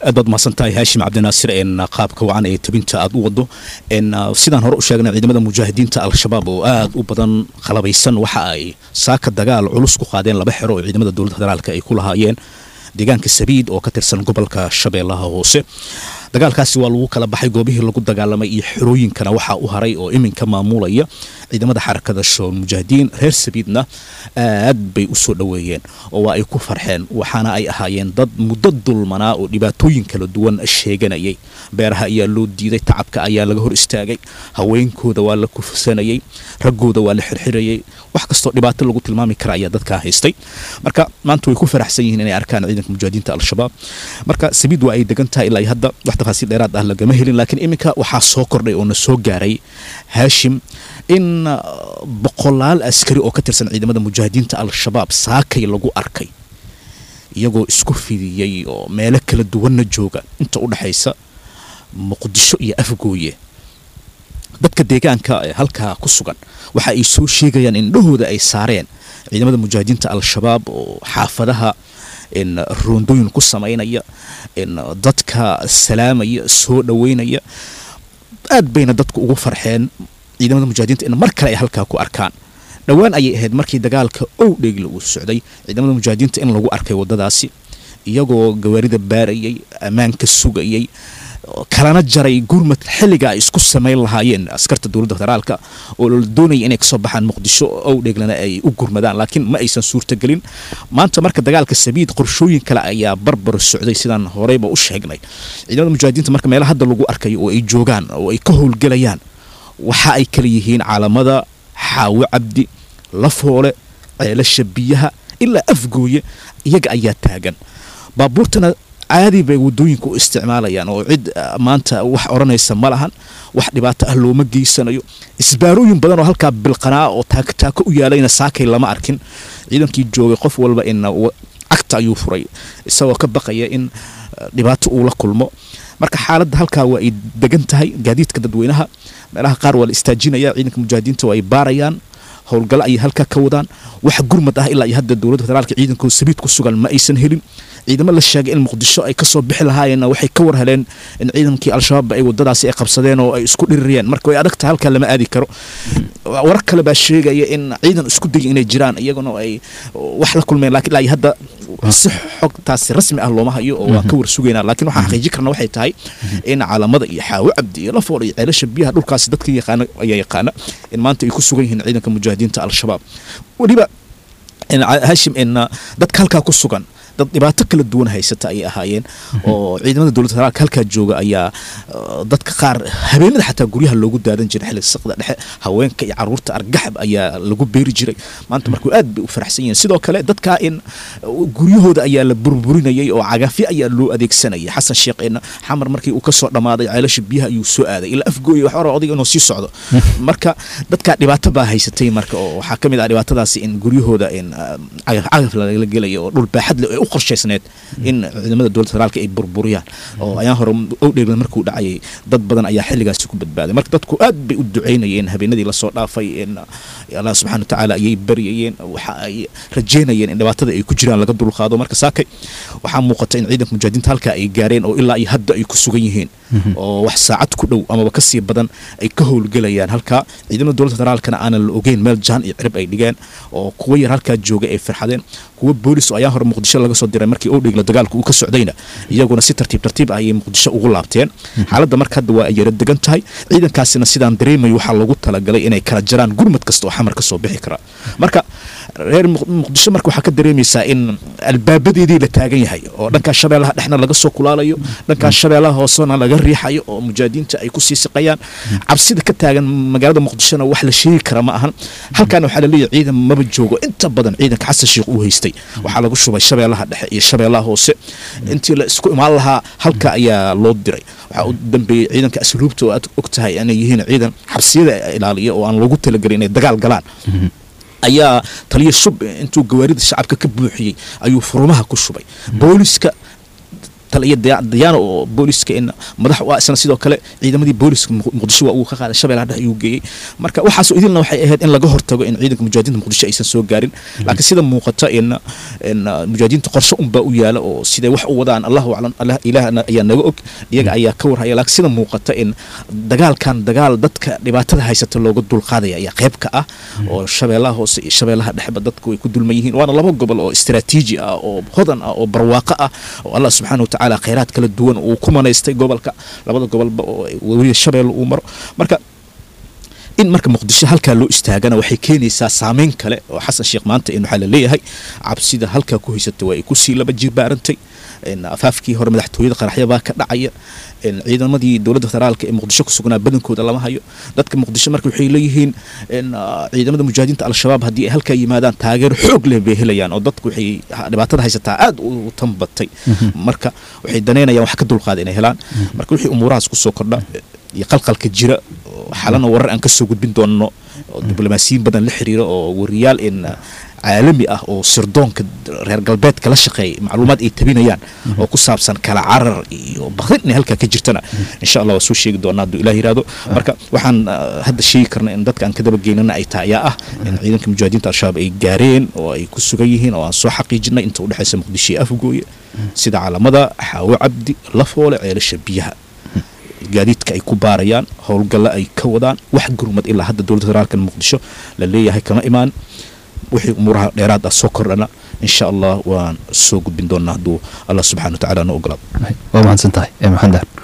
aad baad mahadsantahay haashim cabdinaasir een qaabka wacan ee tabinta aad u wado een sidaan hore u sheegnay ciidamada mujaahidiinta al-shabaab oo aad u badan qalabaysan waxa ay saaka dagaal culus ku qaadeen laba xero oo ciidamada dowladda federaalka ay ku lahaayeen deegaanka sabiid oo ka tirsan gobolka shabeellaha hoose dagaalkaasi waa lagu kala baxay goobihii lagu dagaalamay iyo xerooyinkana waxaa u haray oo iminka maamulaya ciidamada xarakada shool mujaahidiin reer sabiidna aad bay u soo dhoweeyeen oo waa ay ku farxeen waxaana ay ahaayeen dad muddo dulmanaa oo dhibaatooyin kala duwan sheeganayay beeraha ayaa loo diiday tacabka ayaa laga hor istaagay haweenkooda waa la kufsanayay raggooda waa la xirxirayay wax kastoo dhibaato lagu tilmaami kara ayaa dadkaa haystay marka maanta way ku faraxsan yihiin inay arkaan ciidanka mujaahidiinta al-shabaab marka sabiid waa ay degan tahay ilaa hadda wax tafaasiil dheeraad ah lagama helin laakiin iminka waxaa soo kordhay oo na soo gaaray haashim in boqolaal askari oo ka tirsan ciidamada mujaahidiinta al-shabaab saakay lagu arkay iyagoo isku fidiyey oo meelo kala duwanna jooga inta u dhexaysa muqdisho iyo afgooye dadka deegaanka ee halkaa ku sugan waxa ay soo sheegayaan indhahooda ay saareen ciidamada mujaahidiinta al-shabaab oo xaafadaha in roondooyin ku samaynaya in dadka salaamaya soo dhoweynaya aad bayna dadku ugu farxeen ciidamada mujaahidiinta in mar kale ay halkaa ku arkaan dhowaan ayay ahayd markii dagaalka ow dheegla uu socday ciidamada mujaahidiinta in lagu arkay waddadaasi iyagoo gawaarida baarayay ammaanka sugayay kalana jaray gurmad xilliga ay isku samayn lahaayeen askarta dowladda federaalka oo la doonaya inay kasoo baxaan muqdisho ow dheeglana ay u gurmadaan laakiin ma aysan suurtagelin maanta marka dagaalka sabiid qorshooyin kale ayaa barbar socday sidaan horeyba u sheegnay ciidamada mujaahidiinta marka meelaha hadda lagu arkayo oo ay joogaan oo ay ka howlgelayaan waxa ay kala yihiin caalamada xaawo cabdi lafoole ceelasha biyaha ilaa afgooye iyaga ayaa taagan baabuurtana caadi bay wadooyinka u isticmaalayaan oo cid maanta wax odhanaysa ma lahan wax dhibaato ah looma geysanayo isbaarooyin badan oo halkaa bilqanaa oo taako u yaalayna saakay lama arkin ciidankii joogay qof walba in cagta ayuu furay isagoo ka baqaya in dhibaato uu la kulmo marka xaaladda halkaa waa ay degan tahay gaadiidka dadweynaha meelaha qaar waa la istaajinaya ciidanka mujaahidiinta waa ay baarayaan howlgalo ayay halkaa ka wadaan wax gurmad ah ilaa iyo hadda dowladda federaalka ciidankooda sabiid ku sugan ma aysan helin ciidamo la sheegay in muqdisho ay kasoo bixi lahaayeenna waxay ka war heleen in ciidankii al-shabaab ay wadadaasi ay qabsadeen oo ay isku dhiririyeen marka way adagtahay halkaa lama aadi karo warar kale baa sheegaya in ciidan isku daya inay jiraan iyaguna ay wax la kulmeen lakin ilaa iyo hadda si xogtaasi rasmi ah looma hayo oo waan ka war sugaynaa laakiin waxaan xaqiijin karna waxay tahay in caalamada iyo xaawo cabdi iyo lafool iyo ceelasha biyaha dhulkaasi dadka yaqaana ayaa yaqaana in maanta ay ku sugan yihiin ciidanka mujaahidiinta al-shabaab weliba hashim in dadka halkaa ku sugan dad dhibaato kala duwan haysata ayay ahaayeen oo ciidamada dowladda federaalka halkaa jooga ayaa dadka qaar habeenada xataa guryaha loogu daadan jiray xilliga saqda dhexe haweenka iyo caruurta argaxab ayaa lagu beeri jiray maanta markuu aad bay u faraxsan yihiin sidoo kale dadkaa in guryahooda ayaa la burburinayay oo cagafyo ayaa loo adeegsanayay xasan sheekh in xamar markii uu kasoo dhammaaday ceelasha biyaha ayuu soo aaday ilaa afgooya wax hore odayga inuu sii socdo marka dadkaa dhibaato baa haysatay marka oo waxaa ka mid ah dhibaatadaasi in guryahooda in cagaf lagala gelaya oo dhul baaxad leh u qorshaysneed in ciidamada dowladda federaalka ay burburiyaan oo ayaan hore owdheegla markuu dhacayay dad badan ayaa xilligaasi ku badbaaday marka dadku aad bay u ducaynayeen habeenadii lasoo dhaafay in allah subxana watacaala ayay baryayeen waxa ay rajeynayeen in dhibaatada ay ku jiraan laga dulqaado marka saakay waxaa muuqata in ciidanka mujaahidiinta halkaa ay gaareen oo ilaa iyo hadda ay ku sugan yihiin oo wax saacad ku dhow amaba kasii badan ay ka howlgelayaan halkaa ciidamada dowladda federaalkana aanan la ogeyn meel jaan iyo cirib ay dhigeen oo kuwa yar halkaa jooga ay farxadeen kuwa boolis oo ayaa hore muqdisho laga soo diray markii owdhigla dagaalka uu ka socdayna iyaguna si tartiib tartiib ah ayay muqdisho ugu laabteen xaaladda marka hadda waa ay yara degan tahay ciidankaasina sidaan dareemayo waxaa lagu talagalay inay kala jaraan gurmad kasta oo xamar ka soo bixi kara marka reer muqdisho marka waxaa ka dareemaysaa in albaabadeedii la taagan yahay oo dhankaa shabeellaha dhexna laga soo kulaalayo dhankaa shabeellaha hoosena laga riixayo oo mujaahidiinta ay kusii siqayaan cabsida ka taagan magaalada muqdishona wax la sheegi kara ma ahan halkaana waxaa laleeyahay ciidan maba joogo inta badan ciidanka xasan sheekh uu haystay waxaa lagu shubay shabeellaha dhexe iyo shabeellaha hoose intii la isku imaan lahaa halka ayaa loo diray waxaa u dambeeyey ciidanka asluubta oo aad og tahay inay yihiin ciidan xabsiyada ilaaliya oo aan loogu talagelin inay dagaal galaan ayaa taliya shub intuu gawaarida shacabka ka buuxiyey ayuu furumaha ku shubay booliska taliya Daya- dayaano oo booliska in madax u ah isna sidoo kale ciidamadii booliska Muq- muqdisho waa uu ka qaaday shabeellaha dhexe ayuu geeyey marka waxaasoo idilna waxay ahayd in laga hortago in ciidanka mujaahidiinta muqdisho aysan soo gaarin laakiin sida muuqata in in uh, mujaahidiinta qorshe unbaa u yaala oo siday wax u wadaan allahu aclam allah ilaahna ayaa naga og iyaga ayaa ka warhaya laakiin sida muuqata in dagaalkan dagaal dadka dhibaatada haysata looga dulqaadaya ayaa qayb ka ah oo shabeellaha hoose iyo shabeellaha dhexeba dadku way ku dulman yihiin waana laba gobol oo istiraatiiji ah oo hodan ah oo barwaaqo ah oo allah subxaana watacaala khayraad kala duwan uu ku manaystay gobolka labada gobolba oo weliba shabeelle uu maro marka in marka muqdisho halkaa loo istaagana waxay keenaysaa saameyn kale oo xasan sheekh maanta in waxaa la leeyahay cabsida halkaa ku haysata waa ay kusii laba jibaarantay in afaafkii hore madaxtooyada qaraxyabaa ka dhacaya in ciidamadii dowladda federaalka ee muqdisho ku sugnaa badankooda lama hayo dadka muqdisho marka waxay leeyihiin in ah, ciidamada mujaahidiinta al-shabaab haddii ay halkaa yimaadaan taageero xoog leh bay helayaan oo dadku waxay ha- dhibaatada haysataa aad u tanbatay marka waxay daneynayaan wax ka dulqaada inay helaan marka wixii umuurahaas kusoo kordha iyo qalqalka jira oo xalana warar aan kasoo gudbin doono oo diblomaasiyiin badan la xiriira oo wariyaal in ah, caalami ah oo sirdoonka reer galbeedka la shaqeeya macluumaad ay tabinayaan oo ku saabsan kala carar iyo bakrin inay halkaa ka jirtana insha allah waa soo sheegi doonaa hadduu ilaah yiraahdo marka waxaan ah, hadda sheegi karna in dadka aan ka daba geynana ay tahay ayaa ah in ciidanka mujaahidiinta al-shabaab ay gaareen oo ay ku sugan yihiin oo aan soo xaqiijinay inta udhexaysa muqdisho iyo afgooye sida calamada xaawo cabdi lafoole ceelasha biyaha gaadiidka ay ku baarayaan howlgalla ay ka wadaan wax gurmad ilaa hadda dowladda federaalka muqdisho la leeyahay kama imaan wixii umuuraha dheeraad ah soo kordhana insha allah waan soo gudbin doonaa hadduu allah subxana wa tacaala noo ogolaado waa mahadsan tahay ee maxamed daar